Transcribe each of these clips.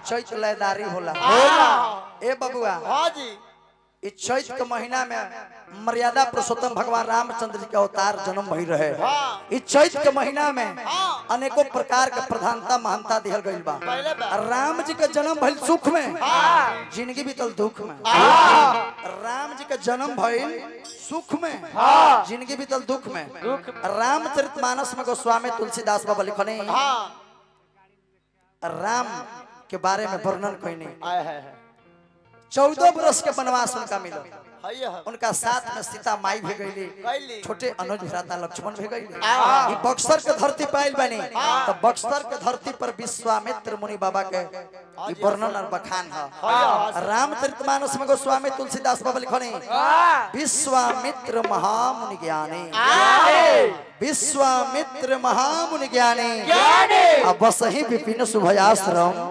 चैत लयदारी होला हाँ ए बबुआ हाँ जी इस चैत के महीना में मर्यादा पुरुषोत्तम भगवान रामचंद्र जी के अवतार जन्म भई रहे हाँ। इस चैत के महीना में हाँ। अनेकों प्रकार के प्रधानता महानता दिहल गइल बा पहले बा राम जी के जन्म भइल सुख में हाँ जिंदगी बीतल दुख में हाँ राम जी के जन्म भइल सुख में हाँ। जिंदगी बीतल दुख में दुख रामचरितमानस में गोस्वामी तुलसीदास बाबा लिखने हाँ राम के बारे में वर्णन कईने आए है है चौदह वर्ष के वनवास उनका मिला है है उनका साथ में सीता माई भी गईली कैली छोटे अनुज भ्राता लक्ष्मण भी गईली हाँ। ई बक्सर के धरती पाइल बनी तो बक्सर के धरती पर विश्वामित्र मुनि बाबा के ई वर्णन और बखान है हाँ। रामचरितमानस में गोस्वामी तुलसीदास बाबा लिखने विश्वामित्र महामुनि ज्ञानी विश्वामित्र महामुनि ज्ञानी अब बस ही विपिन शुभयाश्रम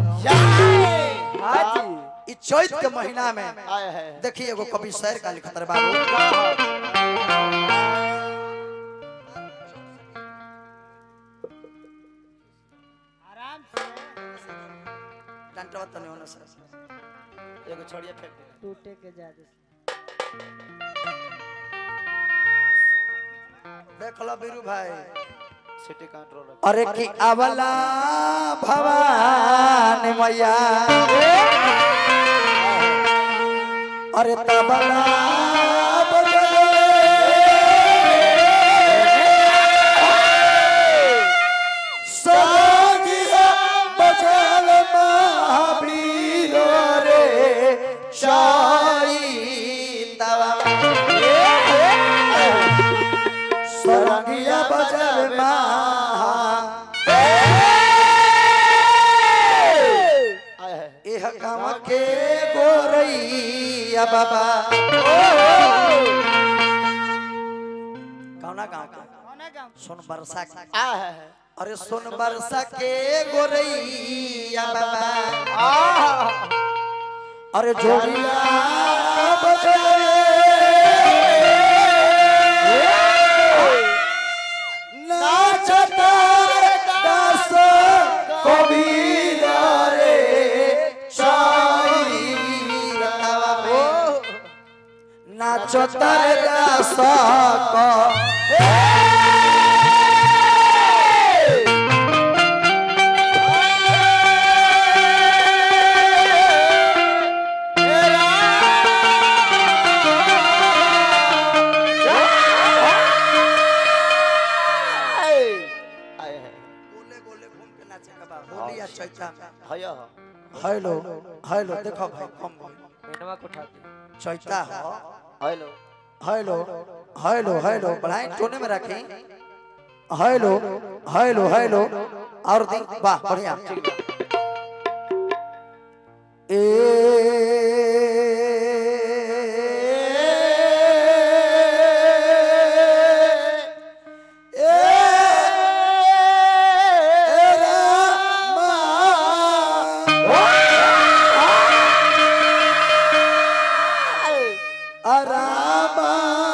ई चैत के महीना में आए है देखिए एगो कवि शेर का लिखत रहे बाबू डंटवा तने होना सर एगो छोड़िए फेंक दे टूटे के ज्यादा देख लो बीरू भाई सिटी कंट्रोल अरे की अवला भवान मैया अरे तबला संगिया बजल महावीर रे चैतवा सरंगिया बजल महा आए है एह गाँव के गोरैया बाबा कौना गाँव के सोन बरसा के आए है है अरे सोन बरसा के गोरैया बाबा अरे जोड़िया बजले नाचता दास कबीर रे चैतवा में नाचता रे दास क आए है गोले गोले घूम के नाचे के बा होली या चैता में है है हेलो हेलो देखो भाई कम भाई पेनवा को उठा दे चैता हो हेलो हेलो हेलो हेलो बढ़ाई टोने में रखी हेलो हेलो हेलो और दी वाह बढ़िया ए अरामा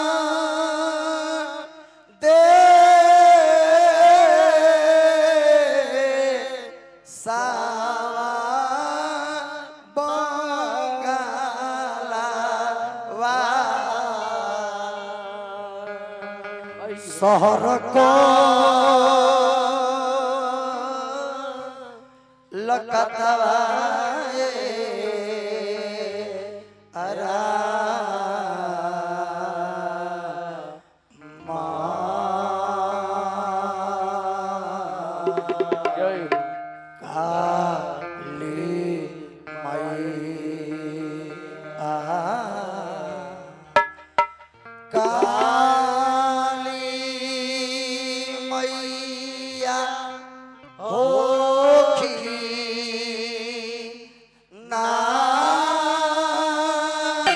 दे सावा बंगाला शहर को लकतवाए अरा काली मैया काली मैया होखी ना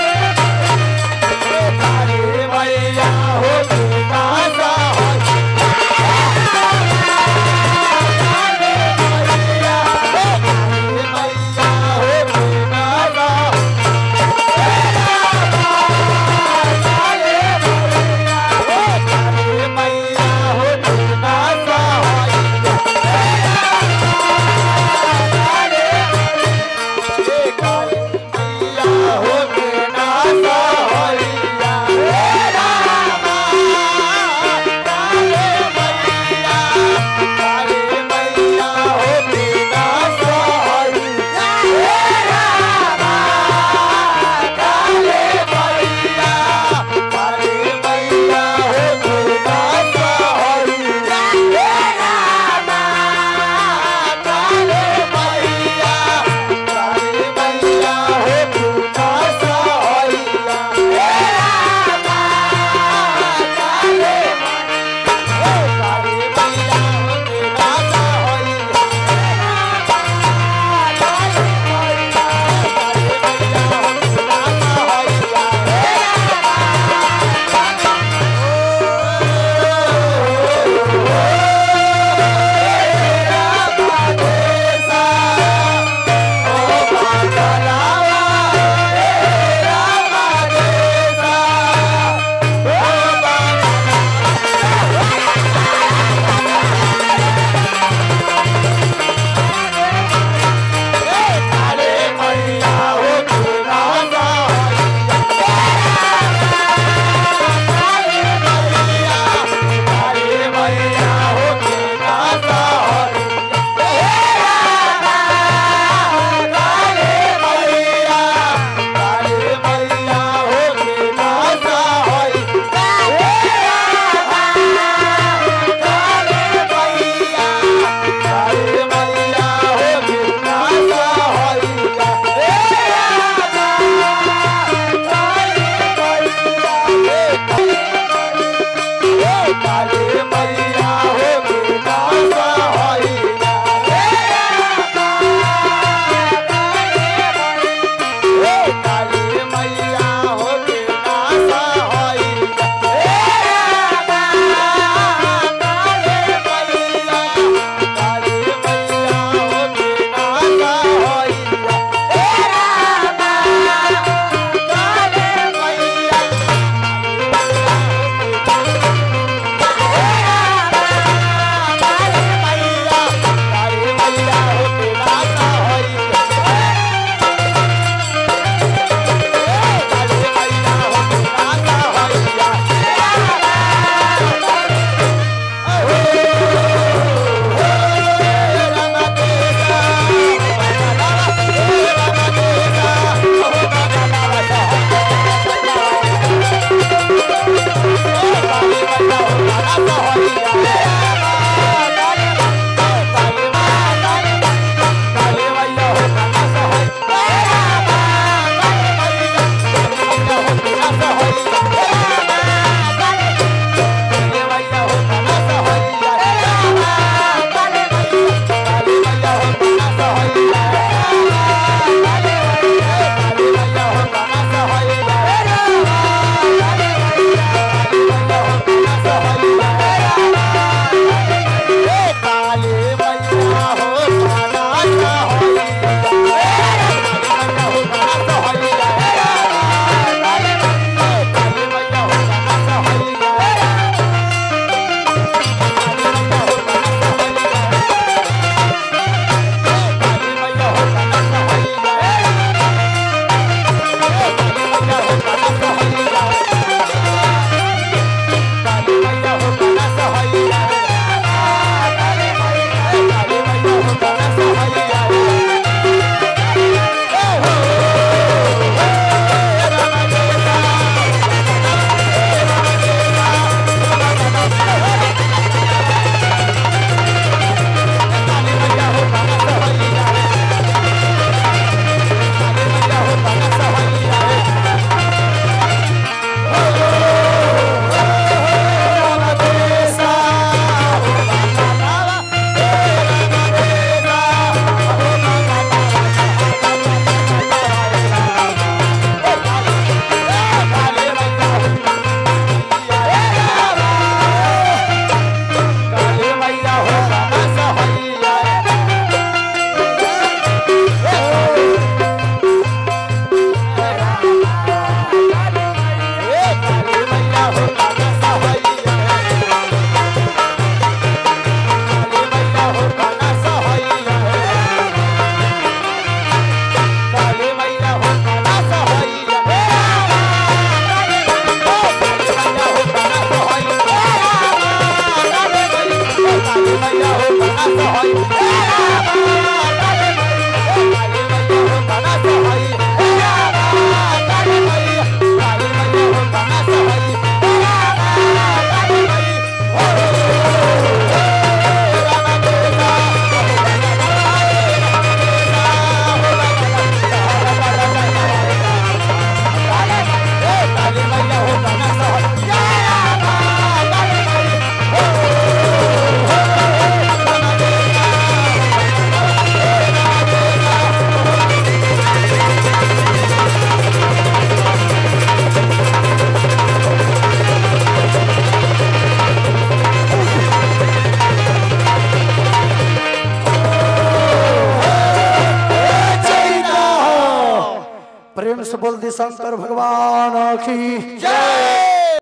प्रेम से बोल दी शंकर भगवान की जय